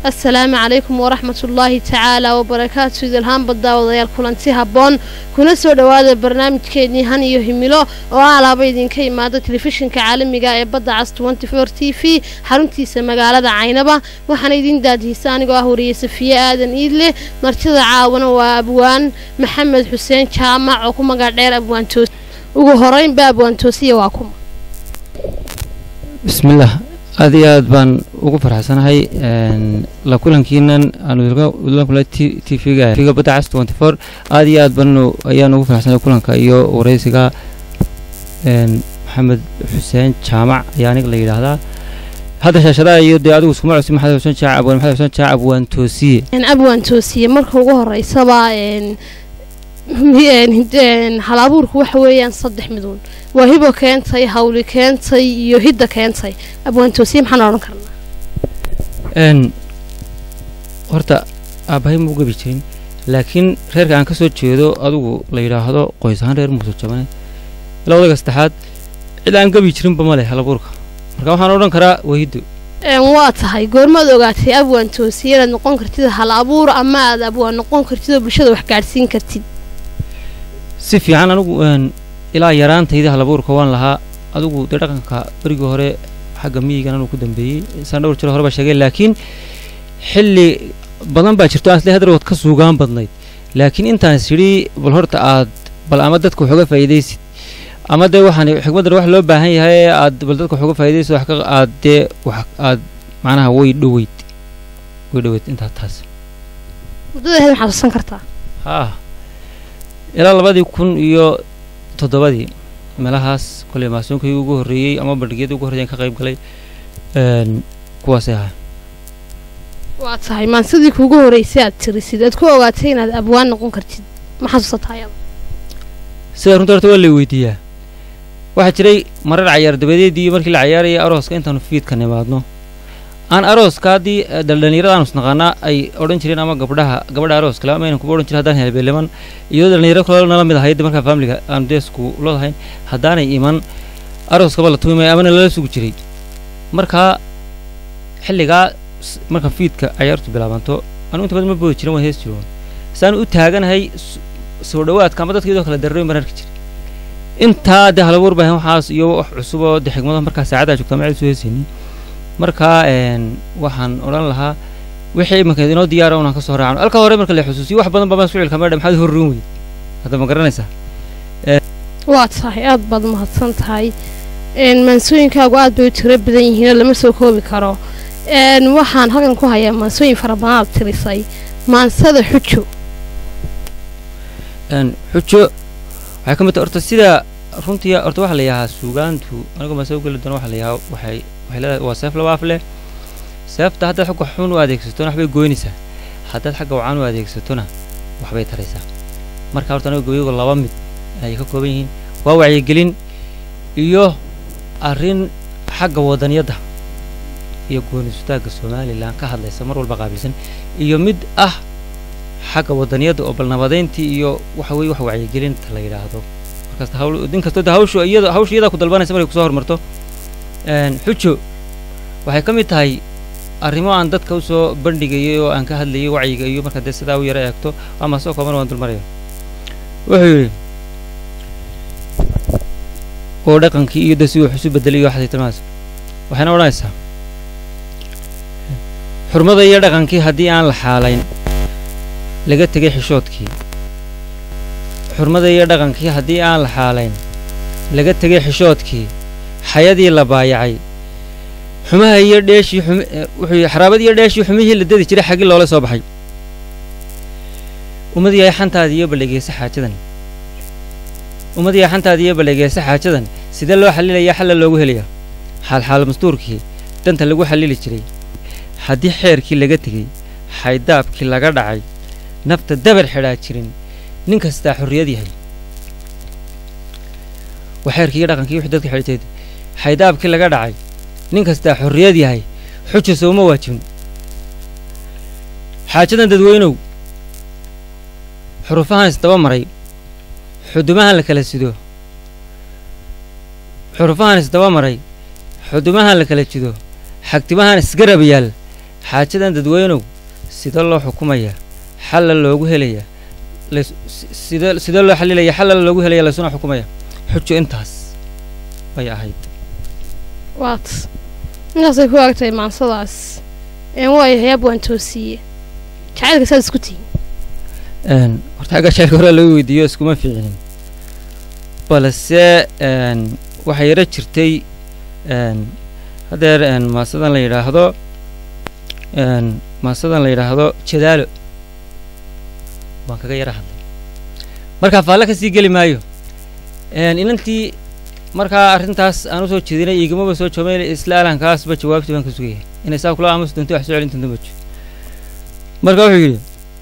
asalaamu calaykum waraxmatullaahi tacaala wabarakaatu idilhaan baddaawadayaal kulanti habboon kuna soo dhowaada barnaamijkeennii han iyo himilo oo alaaba idinka imaada telefishinka caalamiga ee badda cas t v xaruntiisa magaalada caynaba waxaana idin daadihisa anigoo ah wariye safiye aadan iidle martida caawana waa abwaan maxamed xuseen jaamac oo ku magac dheer abwaantoos ugu horeynba abwaantoosiya waa kuma bismillaah aad iyo aad baan ugu farxsanahay la kulankiinan aankula t v-ga v-ga badda cas twenty four aad iyo aad ban ayaan ugu farxsanahay kulanka iyo wareysiga maxamed xuseen jaamac ayaa aniga la yidhaahdaa hadda shaashadaha iyo dee adigu iskuma cusub maxamed xuseen jaac abwaan maxamed xuseen jaac abwaan toosiye abwaan toosiye marka ugu horeysaba hal abuurku waxa weeyaan saddex miduun waa hibo keentay hawli keentay iyo hidda keentay abwaantoosiye maxaan odhan karnaa horta aabbahay ma u gebi jirin laakiin reerka aan ka soo jeedo adigu la yidhaahdo qoys ahaan reer muuse jabane ilaa odayga saddexaad cid aan gebi jirinba ma leh hal abuurka marka waxaan odhan karaa waa hiddo waa tahay goormaad ogaatay abwaan toosiye inaad noqon kartid hal abuur ama aad abwaan noqon kartid oo bulshada wax gaadhsiin kartid si fiican anigu ilaa yaraantayda halabuurka waan lahaa adigu dee dhaqanka berigii hore xagga miyigan anuu ku dambeeyey saan dhowr jiro hore baa sheegay laakiin xilli badan baa jirto aan isle hadrood ka suugaan badnayd laakiin intaan is yidhi bal horta aad bal ama dadka wax uga faa'iidaysid ama dee waxaan xikmaddan wax loo baahan yahay ee aad bal dadka wax uga faa'iidaysid wax ka aad dee wax aad macnaha way dhoweyd way dhoweyd intaa taas muddada ahayd maxaad xusan kartaa haa ilaa labadii kun iyo toddobadii meelahaas koley maasoonkii ugu horreeyey ama bandhigyadii ugu horreeyan ka qayb galay kuwaasay ahaa waa tahay maan sidii kuugu horreysay aad tirisid aad ku ogaatay inaad abwaan noqon kartid ma xasuusataa ayada sida runta horta waa lay weydiiyaa waxaa jiray marar cayaar dabadeedii markii la cayaarayay arooska intaanu fiidka nimaadno aan arooska haddii dhalinyarada aanu isnaqaanaa ay odhan jireen ama gabdhaha gabadha aroos kale ama aynan kuba odhan jirin haddaan helbeeleman iyo dhalinyaro kale nala mid ahayd markaa faamiliga aanu dee isku loodahayn haddaanay iman arooskaba la tuumaya amana lala sugi jiray markaa xilligaa marka fiidka cayaartu bilaabanto anu inta badan ma boodi jirin waan hees jiroon saanu u taaganahay soo dhowaadka ama dadka iyadoo kale darrooyin baan arki jiray intaa dee halabuur baahan waxaas iyo wax cusub oo dee xigmado markaa saacaddaa joogtaa macid soo heesaynin markaa waxaan odhan lahaa wixii imanka inoo diyaara unaan ka soo raacno halka hore marka la xusuusiyo wax badan babaan isku cilka meedha maxaad horrin weyd hadda ma garanaysaa waa tahay aad baad mahadsan tahay maansooyinkaagu aad bay u tiro badan yihiinoo lama soo koobi karo waxaan halkan ku hayaa maansooyin fara badan aad tirisay maansada xujo xujo waxay ka mid tahay horta sida runtii horta waxaa la yidhahaa suugaantu anigoo maansada ugeli doona waxaa la yidhahaa waxay waxay leedahay waa seef laba af leh seefta haddaad xagga xun u adeegsatona waxbay goynaysaa haddaad xagga wacan u adeegsatona waxbay taraysaa marka horta aniga gabaygu laba mid ayay ka kooban yihiin waa wacyigelin iyo arrin xagga wadaniyadda iyo goonisutaagga somalilan ka hadlaysa mar walba qaabilsan iyo mid ah xagga wadaniyadda oo balnabadayntii iyo waxa weye wax wacyigelinta la yidhaahdo markasta hawl nin kastoo de hawshu iyada hawshu iyadaa ku dalbanaysa markay kusoo hormarto xujo waxay ka mid tahay arrimo aan dadka u soo bandhigayay oo aan ka hadlayay wacyiga iyo marka dee sidaa u yaro eegto ama soo kooban waan dulmaraya wuxuu yidhi oo dhaqankii iyo de si wax isu bedelay iyo waxaasay tilmaas waxayna odhanaysaa xurmada iyo dhaqankii haddii aan la xaalayn laga tegay xishoodkii xurmada iyo dhaqankii haddii aan la xaalayn laga tegay xishoodkii xayadii la baayacay xumaha iyo dheeshii wuxuu xaraabad iyo dheeshii xumihii la dedi jiray xaggii loola soo baxay ummad yahay xantaada iyo ballegeysa xaajadan ummad yahay xantaada iyo ballegeysa xaajadan sidee loo xallilayaa xalla loogu helayaa xaalxaal mastuurkii danta lagu xallili jiray haddii xeerkii laga tegey xaydaabkii laga dhacay nafta dabar xidhaa jirin nin kastaa xorriyad yahay waa xeerkii iyo dhaqankii wixii dadka xidhi jiray xaydaabkii laga dhacay nin kastaa xorriyad yahay xuja sooma waajibin xaajadan dadweynow xurufahan isdaba maray xudumahan la kala sido xurufahan isdaba maray xudumahan la kala jido xagtimahan isgarab yaal xaajadan dadweynow sida loo xukumayaa xalla loogu helayaa lays sida sida loo xalilaya xalla loogu helaya laysuna xukumaya xujo intaas bay ahayd waat intaasay ku agtahay maansadaas een waayahay ab waan toosiiye jacaylka saad isku tihin een horta agga jacaylka hore lagu weydiiyo iskuma fiicinin balse een waxaa yaro jirtay een haddeer een maasadan la yidhaahdo een maasadan la yidhaahdo jadaalo waan kaga yara hadlay markaa faalle kasii geli maayo een inantii markaa arrintaas aan usoo jeedinay iigamaba soo joomay isla alankaasba jawaabtii baan ka sugaya inay saa kula aamusi doonto wax soo celin doonto majo marka wuxuu yidhi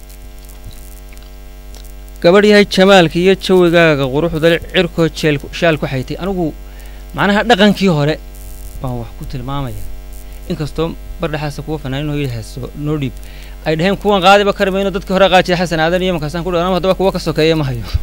gabadh yahay jamaalka iyo jawigaaga quruxda leh cirkoo jeel shaal ku xaytay anigu macnaha dhaqankii hore baan wax ku tilmaamaya inkastoo bardhaxaasa kuwa fanaanin oo yidhi heeso noo dhiib ay dhaheen kuwan qaadiba kari mayno dadkii hore qaajida xasan aadan iyo markaasaan ku dhaw anama haddaba kuwa ka sokeeya ma hayo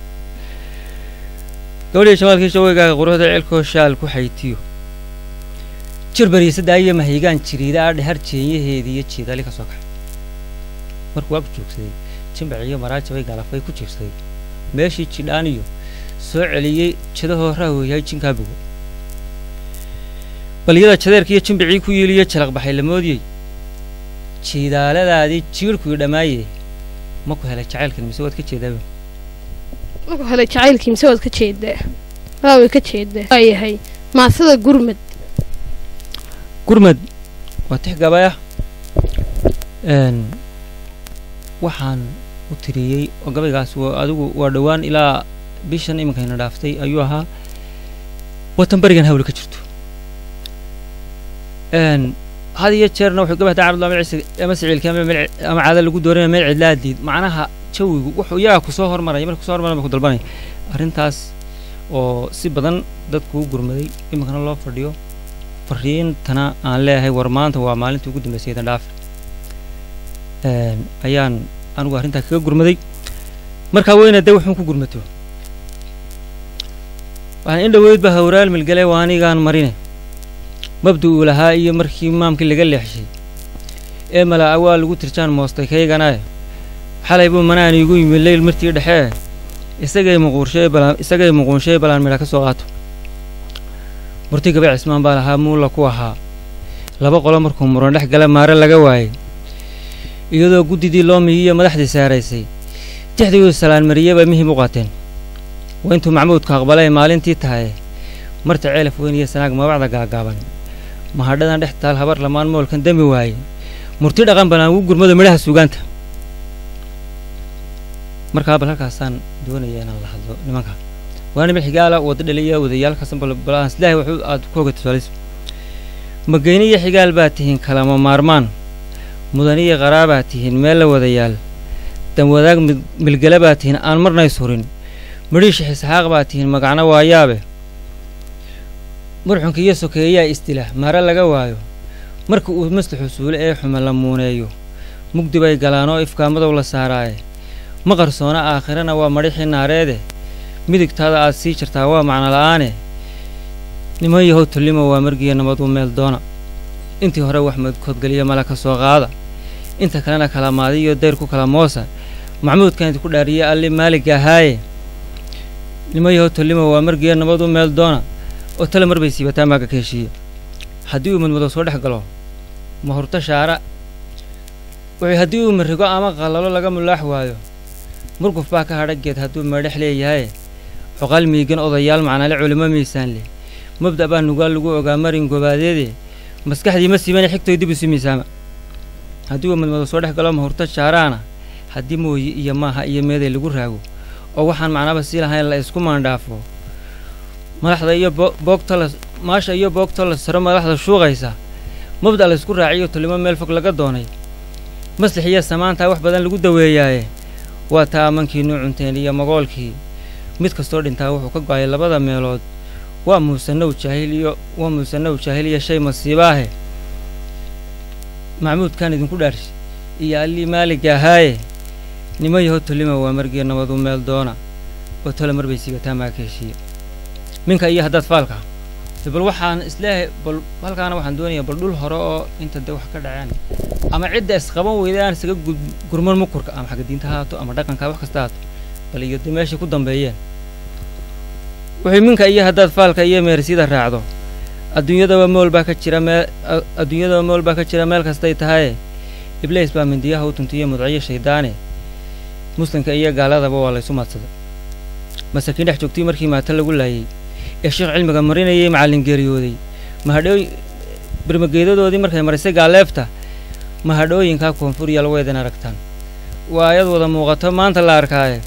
gabadhiya jamaalkii jawigaaga quruxda cirkoo shaal ku xaytiyo jir bariisadaa iyo mahaygaan jiriida adhe har jeenyaheedii iyo jeedali ka soo kaxay markuu waa ku joogsaday jimbac iyo maraajabay galafay ku jiirsaday meeshii jidhaan iyo soo celiyey jadahoo raahooyahay jinkaa bogo balyada jadeerka iyo jimbicii ku yiiliyo jalaq baxay la moodiyey jiidaaladaadii jiirhkuii dhammaaye ma ku helay jacaylkan mise waad ka jeedaaba marku helay jacaylkii mise waad ka jeedaa waa way ka jeedaa waayahay maasada gurmad gurmad waa tix gabaya een waxaan u tiriyey oo gabaygaas waa adigu waa dhowaan ilaa bishan iminkayna dhaaftay ayuu ahaa watan berigan hawli ka jirto een had iyo jeerna wuxuu gabahda carabdullah meel cisi ama siciilka ama meel ama caada lagu dooranaya meel cidlaadiid macnaha jawigu wuxuu iyagaa kusoo hormaraya marka kusoo hormaraya ku dalbanaya arrintaas oo si badan dadku u gurmaday iminkana loo fadhiyo fariintana aan leeyahay war maanta waa maalintii ugu dambeysay idan dhaafi een ayaan anigu arrintaa kaga gurmaday markaa weyna dee wuxuun ku gurmato waxaan in dhoweyd ba hawraal milgale waa anigaan marine mabda uu lahaa iyo markii maamkii laga leexshay ee malaa waa lagu tirjaan moostay kayganae xalay buu manaan iigu yimi leyl martii dhexee isagay muquurshay balaan isagay muquunshay balaan midha ka soo qaato murti gabe cismaan baa lahaa muula ku ahaa laba qolo markuu muran dhex gala maare laga waayey iyadoo guddidii loo miyiyo madaxdii saaraysay tixdiguu salaanmariyey bay mihim u qaateen waa intuu macmuudku aqbalay maalintii tahay marta ceelaf weyn iyo sanaag mabacda gaagaaban mahadhadan dhex taal habar lamaan moolkan demi waayey murti dhaqan balaan ugu gurmado midhaha suugaanta markaa bal halkaasaan doonaya inaan la hadlo nimanka waa niman xigaala wada dhaliya wadayaalkaasan balbalaan silaahay wuxuu aad ku hoga tusaalayso mageyni iyo xigaal baa tihiin kalama maarmaan mudaniyo qaraabaa tihiin meel la wadayaal danwadaag milgala baa tihiin aan marnays hurin midhiisha xisxaaq baa tihiin magacna waayaabe murxunka iyo sokeeyaa istila mare laga waayo marka uu maslaxu suule ee xume la muuneeyo mugdi bay galaanoo ifkaa madow la saaraaye ma qarsoona aakhirana waa madhixii naareede midigtaada aad sii jirtaa waa macno la'aane niman yahow tullimo waa margiya nabaduu meel doona intii hore wax madkoodgeliya mala ka soo qaada inta kalena kala maadiyo dayr ku kala moosa maxmuudkan idinku dhaariye alli maalig ahaaye niman yahow tullimo waa margiya nabaduu meel doona oo tale mar bay siibataa maaga ka heshiiya haddii uu madmadow soo dhex galo ma hurto shaara wuxuu haddii uu marigo ama qallalo laga mulaax waayo murguf baa ka hadha geed hadduu meedhex leeyahaye cuqaal miigan odayaal macnale culimo miisaan leh mabda baa nugaal lagu ogaa marin gobaadeede maskaxdii ma siibane xigtoy dib isu miisaama haddii uu madmadow soo dhex galo ma hurto shaaraana haddii mooyi iyo maaha iyo meeday lagu raago oo waxaan macnaba sii lahayn la isku maandhaafo madaxda iyo boogta la maasha iyo boogta la saro madaxda shuuqaysa mabda la isku raaciyo tulimo meel fog laga doonay maslix iyo samaantaa wax badan lagu daweeyaaye waa taa amankii nuu cunteen iyo magoolkii mid kastoo dhintaa wuxuu ka go'ay labada meelood waa muusanow jaahil iyo waa muusanow jaahil iyo shay masiibaahe macmuudkan idinku dhaarshi iyo allii maaligga ahaaye nimo yaho tulima waa margiya nabadu meel doona oo tole mar bay siibataa maa ka heshiiya minka iyo haddaad faalka de bal waxaan isleeyahay bal halkaana waxaan doonayaa bal dhul hore oo inta de wax ka dhaceen ama cidda isqaban weyda aan isaga gurman mukurka ama xagga diinta haato ama dhaqanka wax kasta haato bal iyo de meeshay ku dambeeyeen wuxuu minka iyo haddaad faalka iyo meersida raacdo adduunyadaba mool baa ka jira meel adduunyadaba mool baa ka jira meel kastay tahaye iblays baa mindiyaha u tuntiyo mudciyo shayddaane muslimka iyo gaaladaba waa laysu maadsaday masaakiin dhex joogtay markii maata lagu laayey ee sheekh cilmiga marinayay macallin geeriyooday mahadhooy birmageedadoodii markay marisay gaaleefta mahadhooyinkaa koonfuriya lagu eedan aragtaan waa ayad wada muuqato maanta la arkaaye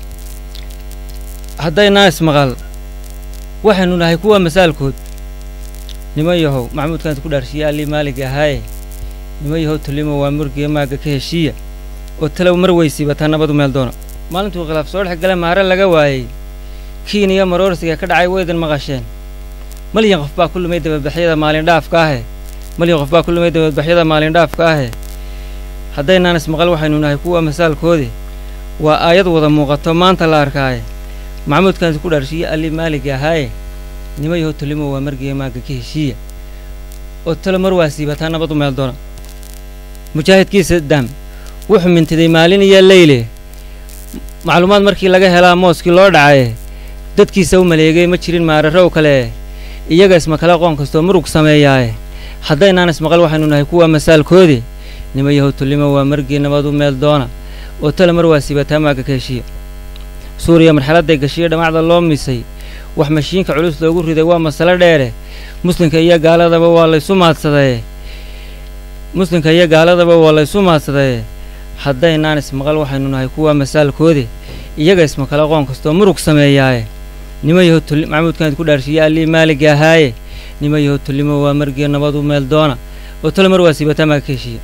haddaynaa ismaqal waxaynu nahay kuwa masaalkood niman yahow maxmuudkaanta ku dhaarshiye allii maalig ahaaye niman yahow tulimo waa murgiya maagga ka heshiiya oo talow mar weysiibataa nabadu meel doona maalintuu khilaaf soo dhex gala maare laga waayey kiin iyo maroorsiga ka dhacay waydan maqasheen malyan qof baa ku lumay dabadbaxyada maalindhaafka ahe malyan qof baa ku lumay dabadbaxyada maalindhaafka ahe haddaynaan ismaqal waxaynu nahay kuwa masaalkoodi waa aayad wada muuqato maanta la arkaaye maxamuudkaanti ku dhaarshiye allii maaliga ahaaye nima yahow tulimo waa margiya maagga ka heshiiya oo talo mar waa siibataa nabadu meel doona mujaahidkiisa daam wuxuu mintiday maalin iyo leyle macluumaad markii laga helaa mooskii loo dhacaye dadkiisa u maleegay ma jirin maararow kale iyaga isma kale qoon kastoo murug sameeyaaye haddaynaan ismaqal waxaynu nahay kuwa masaalkoodi nima yahow tulimo waa margii nabadu meel doona oo talo mar waa siibataa maagga ka heshiiya suuriya marxaladday gashiyo dhamacda loo misay wax mashiinka culus loogu riday waa masalo dheere muslimka iyo gaaladaba waa laysu maadsadaye muslimka iyo gaaladaba waa laysu maadsadaye haddaynaan ismaqal waxaynu nahay kuwa masaalkoodi iyaga isma kale qoon kastoo murug sameeyaaye nima yahow tuli maxamuudkaanid ku dhaarshiye allii maaligga ahaaye nima yahow tulimo waa margiya nabadu meel doona oo talo mar waa siibataa maagga ka heshiiya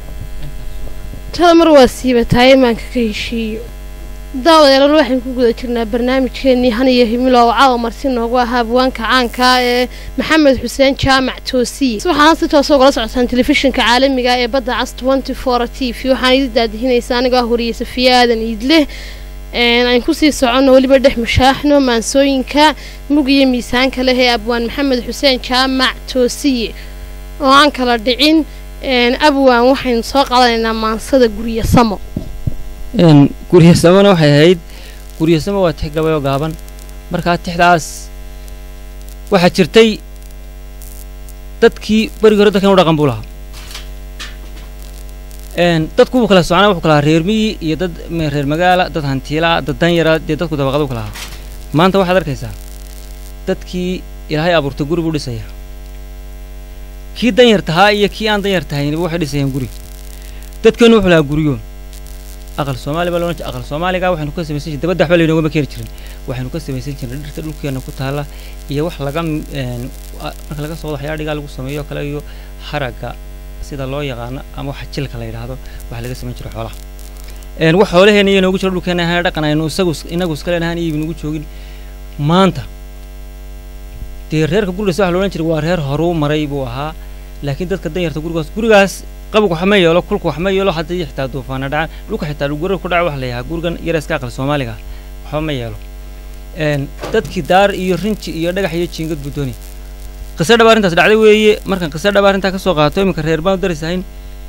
talo mar waa siibataaye maanka ka heshiiyo daawadayaal waxaynu ku guda jirnaa barnaamijkeenii han iyo himilo oo caawa marti noogu ahaa abwaanka caanka ee maxamed xuseen jaamac toosiye waxaana si toosa ugala socotaan telefishinka caalamiga ee badda cas tenty four t v waxaan idi daadihinaysaa anigoo ah wariyey safiye aadan iidleh aan kusii soconno weliba dhex mushaaxno maansooyinka mug iyo miisaanka leh ee abwaan maxamed xuseen jaamac toosiye oo aan kala dhicin abwaan waxaynu soo qaadanaynaa maansada guryo samo guryasamona waxay ahayd guryasamo waa tix gabayoo gaaban markaa tixdaas waxaa jirtay dadkii berigii hore dadkan u dhaqan buu lahaa dadku wuu kala socnaa wuxuu kala ahaa reer miyi iyo dad reer magaala dad hantiilaa dad danyara dee dadku dabaqadu kala ahaa maanta waxaad arkaysaa dadkii ilaahay abuurtay guri buu dhisaya kii danyar tahaa iyo kii aan danyar tahayniba waxay dhisayaan guri dadkeennu wuxuu lahaa guryo aqal soomaali baa loodhan jir aqal soomaaliga waxaynu ka samaysan jirnay dabadda waxba laynooga keeni jirin waxaynu ka samaysan jirnay dhirta dhulkeena ku taalla iyo wax laga marka laga soo waxyaa dhigaa lagu sameeyo kale iyo haragga sida loo yaqaano ama waxa jilka la yidhaahdo waxa laga samayn jiray xoolaha wax xoolaheena iyo noogu jiro dhulkeena ahaan dhaqan aynu isagu inagu iska leenahaan iyo nagu joogin maanta dee reerka gurigaas waxa loodhan jiray waa reer horuu maray buu ahaa laakiin dadka danyarta gurigaas gurigaas qabag wax ma yeelo kulka wax ma yeelo haddii xitaa duufaana dhacaan dhulka xitaa gurada ku dhaca wax la yahaa gurigan yareeska aqal soomaaliga waxba ma yeelo dadkii daar iyo rinji iyo dhagax iyo jiingad buu doonay qiso dhaba arrintaas dhacday weeye markaan qiso dhaba arrintaa ka soo qaato iminka reer baan u daris ahayn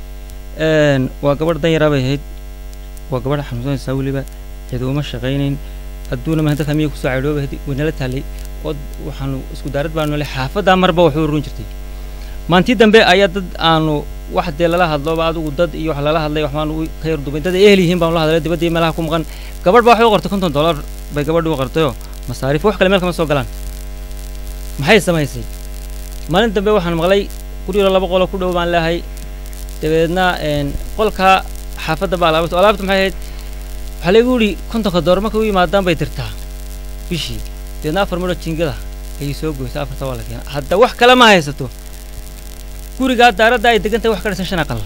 waa gabadh danyaraa bay ahayd waa gabadh xanuunsanaysaa weliba cid uma shaqaynayn adduuna mahan dadka miya kusoo cadhooba waynala taallay oo waxaanu isku daarad baanu nolay xaafaddaa marba waxu run jirtay maantii dambe ayaa dad aanu wax dee lala hadloba adigu dad iyo wax lala hadlay waxbaan ka yar dubay dad ay ehel yihiin baanu la hadlay dibadii meelaha ku maqan gabadh baa waxay u qortay konton dollar bay gabadhi u qortayoo masaariif wax kale meel kama soo galaan maxay samaysay maalin dambe waxaan maqlay gurigoo laba qoloo ku dhow baan leehay dabeedna qolka xaafadda baa alaabta alaabta maxay ahayd waxaa laygu yidhi kontonka dollar markay u yimaadaan bay dirtaa bishii dabeedna afar midho jingada ayay soo goysay afarta waa la keena hadda wax kale ma haysato gurigaa daaradda ay degan tahay wax ka dhisan shan aqal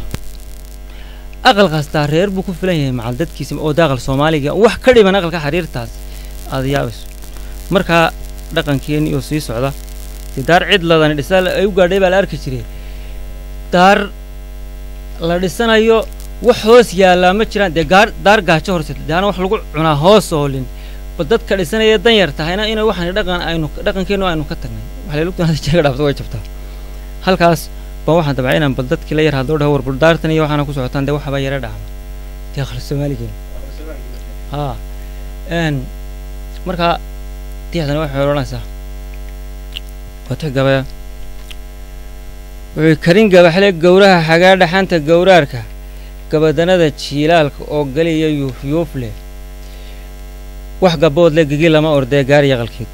aqal kastaa reer buu ku filan yahay macal dadkiisa oo daaqal soomaaliga wax ka dhiman aqalka xariirtaas aad yaabayso markaa dhaqankeennii oo sii socda dee daar cid ladani dhisa ay u gaadhay baa la arki jiray daar la dhisanayo wax hoos yaallaa ma jiraan dee gaar daar gaajo horseta daana wax lagu cunaa hoos oolin ba dadka dhisanaya danyar tahayna inay waxaan dhaqan aynu dhaqankeennu aynu ka tagnay waxay lugtan hadda jeega dhaafto way jabtaa halkaas baan waxaan dabcay inaan bal dadkii la yar hadloo dhaho war buldaartan iyo waxaana ku socotaan dee waxaba yara dhacma dee aqal soomaaligeena haa n markaa tixdana waxay odhanaysaa waa tix gabaya wuxuu karin gabaxle gowraha xagaa dhaxanta gowraarka gabadanada jiilaalka oo galiya yuufyuuf leh wax gabood le gigi lama ordee gaari yaqalkeed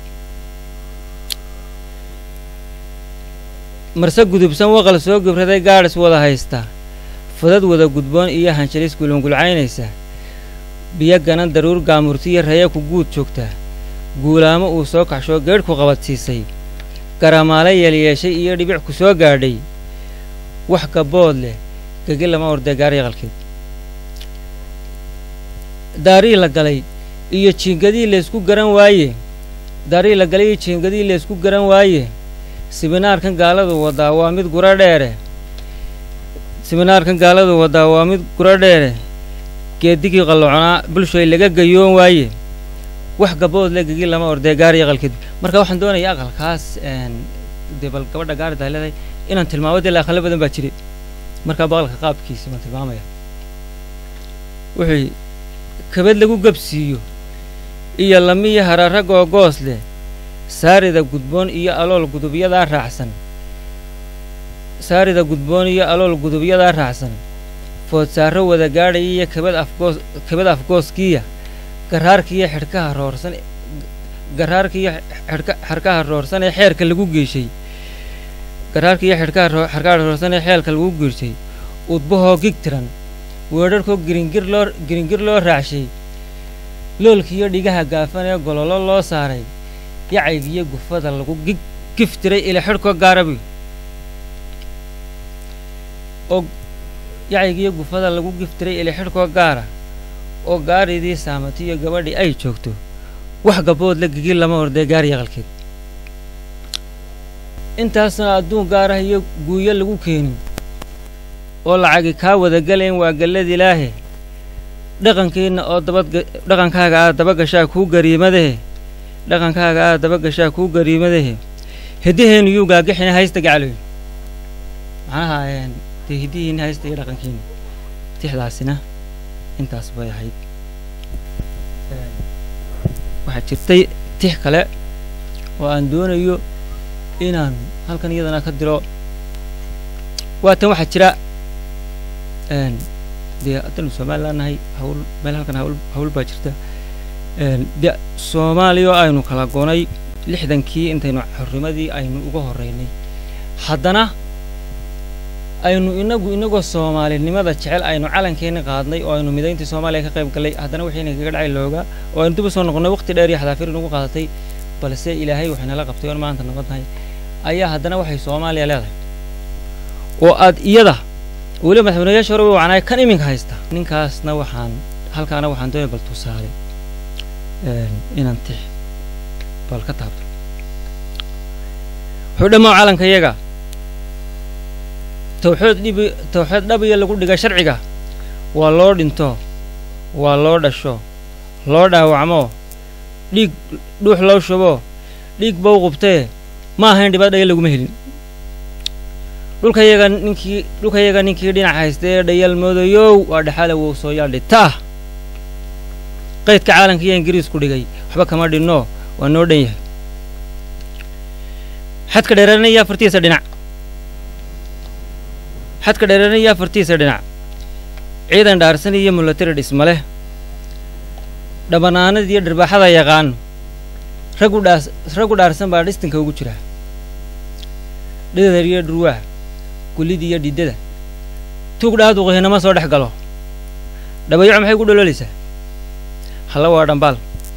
marse gudubsan waqal soo gibraday gaadhis wada haysta fudad wada gudboon iyo hanjalis gulungulcaynaysa biyo ganan daruur gaamurtiyo raya ku guud joogta guulaamo uu soo kaxshoo geedh ku qabadsiisay garamaale yeelyeeshay iyo dhibic ku soo gaadhay wax gabood leh gegi lama ordee gaari yaqalkeed daarii la galay iyo jiingadii laysku garan waaye daarii la galay iyo jiingadii laysku garan waaye siminaarkan gaaladu wadaa waa mid guro dheere siminaarkan gaaladu wadaa waa mid guro dheere geedigii qalloconaa bulshoy laga gayoon waaye wax gabood le gegi lama ordee gaari yaqalkeed marka waxaan doonaya aqalkaas dee bal gabadha gaari tahay leedahay inaan tilmaamo dee aqalo badan baa jiray markaa baqalka qaabkiisi baan tilmaamaya wuxuu kabad lagu gabsiiyo iyo lamiya haraara googoos leh saarida gudboon iyo alool gudubyadaa raacsan saarida gudboon iyo alool gudubyadaa raacsan foodsaaro wada gaadhaya iyo kabad afgoos kabad afgooskiya garaarkiiyo xidhkaha roorsan garaarkiiyo xidhka xadhkaha roorsan ee xeerka lagu geeshay garaarkiiyo xidhkaha xadhkaha roorsan ee xeelka lagu geeshay udbahoo gig tiran weedharhkoo giringir loo giringir loo raacshay loolkiiyo dhigaha gaafan ee gololo loo saaray yacaygiyo gufada lagu gig giftiray ila xidhkoo gaarabi oo yacaygiyo gufada lagu giftiray ila xidhkoo gaara oo gaaridii saamatiyo gabadhii ay joogto wax gabood la gigi lama ordee gaari yaqalkeed intaasna adduun gaarah iyo guuyo lagu keenin oo lacagi kaa wada galayn waa galladilaahe dhaqankiinna oo dabad dhaqankaaga aad daba gashaa kuu gariimadahe dhaqankaaga aad daba gashaa kuu gariimadahe hiddaheennu yuu gaagixina haysta gacloy macnaha dee hiddihiinna haysta iyo dhaqankiinna tixdaasina intaas bay ahayd waxaa jirtay tix kale oo aan doonayo inaan halkan iyadana ka diro waatan waxaa jira dee haddaynu somalilan nahay hawl meel halkan hawl hawl baa jirta de soomaaliya oo aynu kala goonay lixdankii intaynu xornimadii aynu uga horraynay haddana aynu inagu inagoo soomaalinimada jecel aynu calankeenna qaadnay oo aynu midayntii soomaaliya ka qayb gallay haddana wixiina kaga dhacay looga oo aynu dib u soo noqonnay waqti dheer iyo xadaafir inugu qaadatay balse ilaahay waxaynala qabtay oon maanta nabadnahay ayaa haddana waxay soomaaliya leedahay oo aad iyada weliba madaxweynayaasha hore way wacnaay kan iminka haysta ninkaasna waxaan halkaana waxaan doonay bal tusaale inaan tix bal ka taabto wuxuu dhammaa calanka iyaga tawxood dhibi tawxood dhabiya lagu dhiga sharciga waa loo dhinto waa loo dhasho loo dhaawacmo dhiig dhuux loo shubo dhiig bow qubtee ma ahayn dhibaat dhaya laguma helin dhulkayaga ninkii dhulkayaga ninkii dhinac haysta ee dhayal moodayow waa dhexaala wow soo yaal dhitaa qaydka caalanka iyo ingiriisku dhigay waxba kama dhinno waa noo dhan yahay xadka dheeranaya afartiisa dhinac xadka dheeranaya afartiisa dhinac ciidan dhaarsan iyo mulatari dhisma leh dhabanaanad iyo dharbaaxada yaqaan raggu dhaas raggu dhaarsan baa dhistinka ugu jira dhidar iyo dhurwaa gullida iyo dhidada tuug dhaaduqihinama soo dhex galo dhabayaco maxay ku dholoolaysaa halla waa dhambaal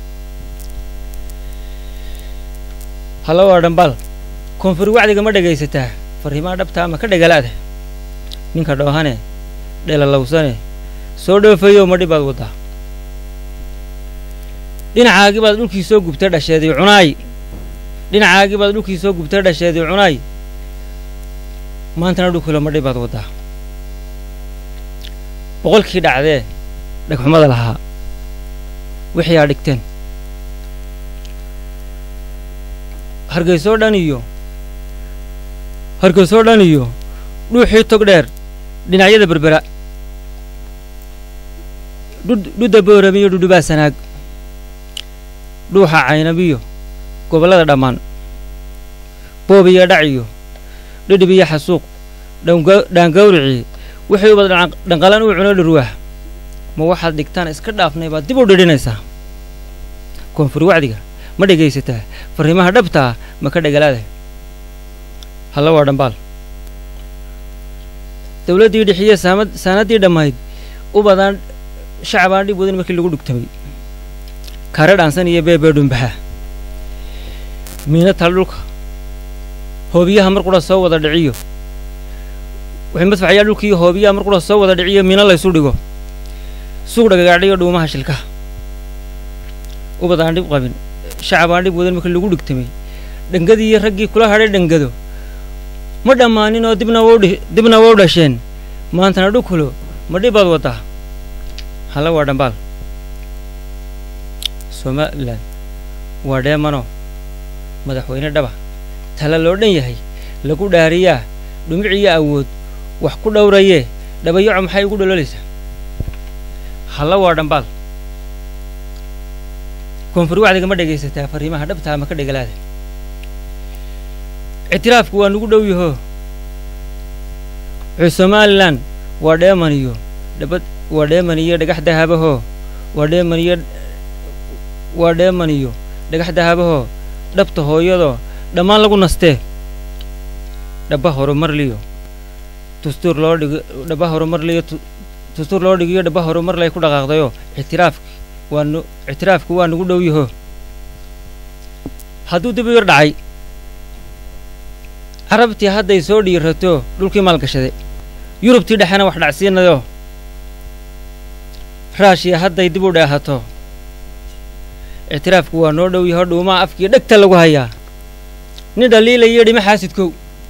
halla waa dhambaal koonfur wacdiga ma dhegaysataa farriimaha dhabtaa ma ka dhegalaada ninka dhoohane dheelalowsane soo dhoofayow ma dhibaad waddaa dhinacaagii baad dhulkii soo gubtay dhasheedii cunaay dhinacaagii baad dhulkii soo gubtay dhasheedii cunaay maantana dhulkula ma dhibaad waddaa boqolkii dhacdee dhagxumada lahaa wixii aa dhigteen hargeysoo dhan iyo hargeysoo dhan iyo dhuuxii tog dheer dhinacyada berbera dhudda booramiyo dhudhubaa sanaag dhuuxa caynabiyo gobollada dhammaan boob iyo dhac iyo dhidhib iyo xasuuq dhaangawricii wixii ubad dhanqalan uu cuno dhurwaah ma waxaad dhigtaan iska dhaafnay baad dib u dhidhinaysaa koonfur wacdiga ma dhegaysataa farriimaha dhabtaa ma ka dhegalaada halla waa dhambaal dawladdii dhixiye saamad saanaddii dhammayd u badaan shacabaan dhib wadan markii lagu dhugtamay kare dhaansan iyo beebee dhumbaxa miina tal dhulka hoobiyaha mar qura soo wada dhiciyo wixii madfacayaa dhulkii hoobiyaha mar qura soo wada dhiciyo miina laysu dhigo suuq dhagagaadhiyo dhuumaha shilkaha ubad aan dhib qabin shacab aan dhib wadan markii lagu dhigtamay dhangadii iyo raggii kula hadhay dhangado ma dhammaanin oo dibna wdhi dibna waa u dhasheen maantana dhukulo ma dhibaad waddaa halla waa dhambaal somalilan waa dheemano madaxweyne dhaba tala loo dhan yahay lagu dhaariyaa dhumiciyo awood wax ku dhowrayee dhabayaco maxay ugu dhololaysaa halla waa dhambaal koonfur wacdiga ma dhegaysataa farriimaha dhabtaa ma ka dhegalaada ictiraafku waa nugu dhow yaho wuxuu somalilan waa dheeman iyo dhabad waa dheeman iyo dhagax dahabahoo waa dheeman iyo waa dheeman iyo dhagax dahabahoo dhabta hooyadoo dhammaan lagu nastee dhaba horumarliyo dastuur loo dhig dhaba horumarliyo dastuur loo dhigiyo dhaba horumar lay ku dhaqaaqdayoo ictiraafki waa nu ictiraafku waa nugu dhow yaho hadduu dib u yar dhacay carabtii hadday soo dhiirato dhulkii maalgashaday yurubtii dhexena wax dhacsiinayo raashiya hadday dib u dheehato ictiraafku waa noo dhow yaho dhuumaha afkii dhegta lagu hayaa nin dhaliilayo dhima xaasidkow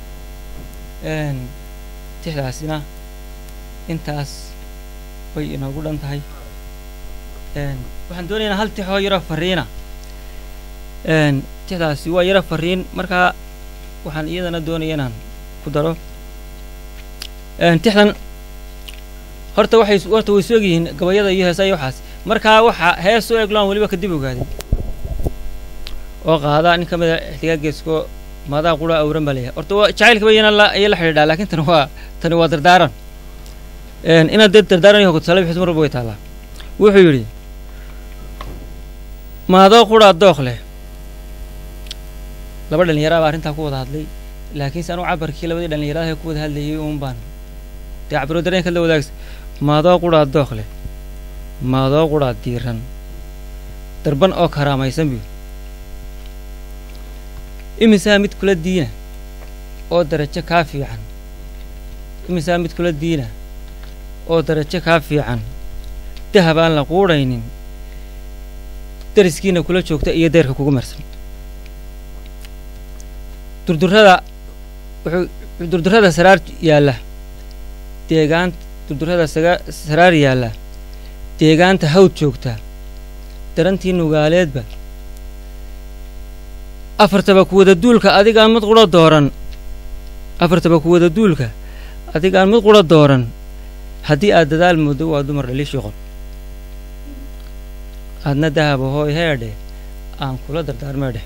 tixdaasina intaas bay inoogu dhan tahay waxaan doonaynaa hal tixoo yaro farriina tixdaasi waa yaro farriin markaa waxaan iyadana doonaya inaan ku daro tixdan horta waxay horta way soog yihiin gabayada iyo heesa iyo waxaas markaa waxa hees u egloan weliba kadib ogaaday oo qaada nin ka mida ixtigaageesko maadaa qura awran baa leeyahay horta waa jacaylkaba iyana la iyo la xidhiidhaa laakiin tani waa tani waa dardaaran inaad dee dardaaran yaho tusale bixis mar walba way taallaa wuxuu yidhi maadoo quraa dooq leh laba dhallinyara baa arrintaa ku wada hadlay laakiinse anugu cabarkii labadii dhallinyaradaha ku wada hadlayay uun baan dee cabiro dareenka la wadaagsa maadoo qudhaa dooq leh maadoo qudhaa diiran darban oo karaamaysan biyu imisaa mid kula diina oo darajo kaa fiican imisaa mid kula diina oo darajo kaa fiican dahab aan la quudhaynin dariskiina kula joogta iyo deerka kugu marsan durdurrada wuxuu durdurrada saraar yaalla deegaan durdurrada saga saraar yaalla deegaanta hawd joogta darantii nugaaleedba afartaba kuwada duulka adigaan mid qudha dooran afartaba kuwada duulka adigaan mid qudha dooran haddii aad dadaal muddo waa dumar dhaliishii qol aadna dahaba hooy heedhe aan kula dardaarmeedheh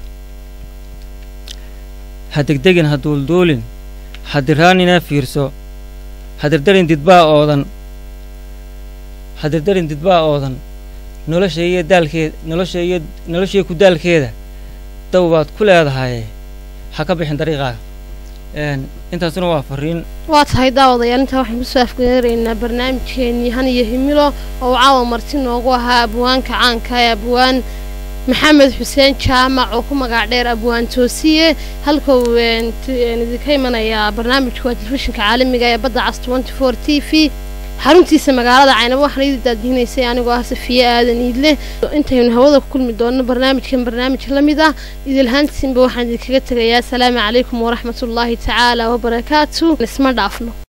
ha degdegin ha duulduulin ha diraanina fiirso ha dirdarin didbaa oodan ha dirdarin didbaa oodan nolosha iyo daalkeed nolosha iyo noloshaiyo ku daalkeeda daw baad ku leedahaye ha ka bixin dariiqaaga intaasuna waa fariin waa tahay daawadayaal intaa waxaan kusoo afgeeraynaa barnaamijkeenii han iyo himilo oo caawa marti noogu ahaa abwaanka caanka ee abwaan maxamed xuseen jaamac oo ku magac dheer abwaan toosiye halka uu idinka imanayaa barnaamijka waa telefishinka caalamiga ee badda cas tenty four t v xaruntiisa magaalada caynabo waxaana idin daadihinaysay anigoo ah safiye aadan iidle intaynu hawada ku kulmi doonno barnaamijkan barnaamij la mid ah idilhaantiinba waxaan idinkaga tegayaa asalaamu calaykum waraxmatullaahi tacaala wabarakaatu isma dhaafno